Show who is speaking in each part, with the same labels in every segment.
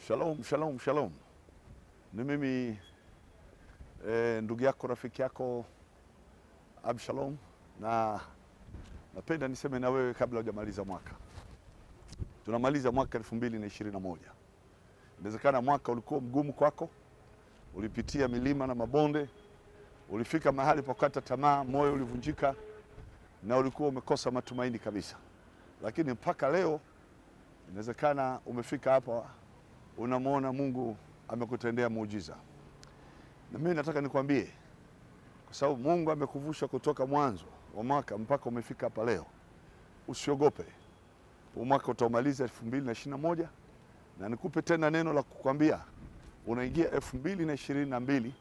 Speaker 1: Shalom, shalom, shalom. Ni mimi e, ndugu yako rafiki yako Abshalom, na napenda niseme na wewe kabla hujamaliza mwaka. Tunamaliza mwaka elfu mbili na ishirini na moja. Inawezekana mwaka ulikuwa mgumu kwako, ulipitia milima na mabonde, ulifika mahali pa kukata tamaa, moyo ulivunjika na ulikuwa umekosa matumaini kabisa, lakini mpaka leo inawezekana umefika hapa unamwona Mungu amekutendea muujiza. Na mimi nataka nikwambie, kwa sababu Mungu amekuvusha kutoka mwanzo wa mwaka mpaka umefika hapa leo, usiogope. Huu mwaka utaumaliza elfu mbili na ishirini na moja na nikupe tena neno la kukwambia, unaingia elfu mbili na ishirini na mbili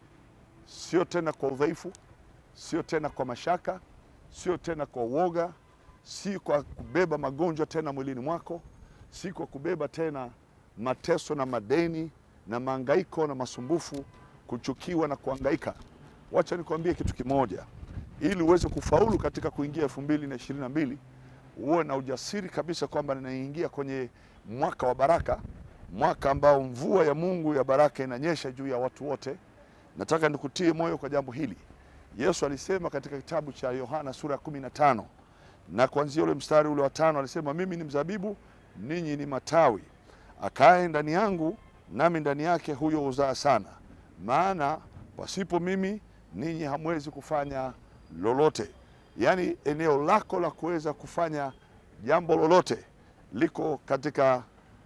Speaker 1: sio tena kwa udhaifu, sio tena kwa mashaka, sio tena kwa uoga, si kwa kubeba magonjwa tena mwilini mwako, si kwa kubeba tena mateso na madeni na maangaiko na masumbufu, kuchukiwa na kuangaika. Wacha nikwambie kitu kimoja, ili uweze kufaulu katika kuingia elfu mbili na ishirini na mbili uwe na ujasiri kabisa kwamba ninaingia kwenye mwaka wa baraka, mwaka ambao mvua ya Mungu ya baraka inanyesha juu ya watu wote. Nataka nikutie moyo kwa jambo hili. Yesu alisema katika kitabu cha Yohana sura ya kumi na tano na kuanzia ule mstari ule wa tano alisema, mimi ni mzabibu, ninyi ni matawi akae ndani yangu nami ndani yake, huyo huzaa sana, maana pasipo mimi ninyi hamwezi kufanya lolote. Yaani eneo lako la kuweza kufanya jambo lolote liko katika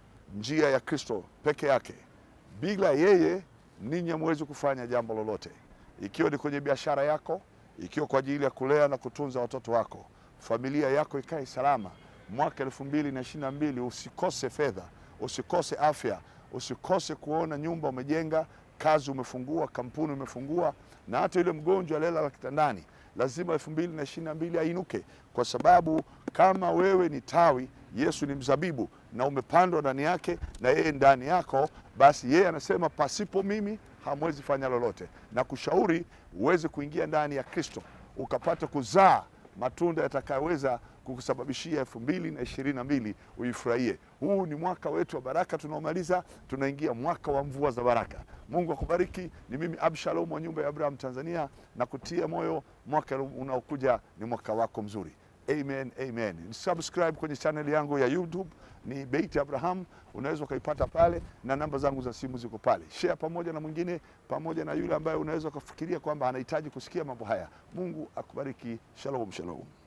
Speaker 1: njia ya Kristo peke yake. Bila yeye ninyi hamwezi kufanya jambo lolote, ikiwa ni kwenye biashara yako, ikiwa kwa ajili ya kulea na kutunza watoto wako, familia yako ikae salama. Mwaka elfu mbili na ishirini na mbili usikose fedha usikose afya, usikose kuona nyumba umejenga, kazi umefungua, kampuni umefungua, na hata yule mgonjwa aliyelala kitandani lazima elfu mbili na ishirini na mbili ainuke, kwa sababu kama wewe ni tawi, Yesu ni mzabibu na umepandwa ndani yake na yeye ndani yako, basi yeye anasema pasipo mimi hamwezi fanya lolote, na kushauri uweze kuingia ndani ya Kristo ukapata kuzaa matunda yatakayoweza kukusababishia elfu mbili na ishirini na mbili uifurahie. Huu ni mwaka wetu wa baraka tunaomaliza, tunaingia mwaka wa mvua za baraka. Mungu akubariki. Ni mimi Abshalom wa nyumba ya Abraham Tanzania, na kutia moyo, mwaka unaokuja ni mwaka wako mzuri. Amen, amen. Subscribe kwenye channel yangu ya YouTube ni Beit Abraham, unaweza ukaipata pale, na namba zangu za simu ziko pale. Share pamoja na mwingine, pamoja na yule ambaye unaweza ukafikiria kwamba anahitaji kusikia mambo haya. Mungu akubariki. Shalom, shalom.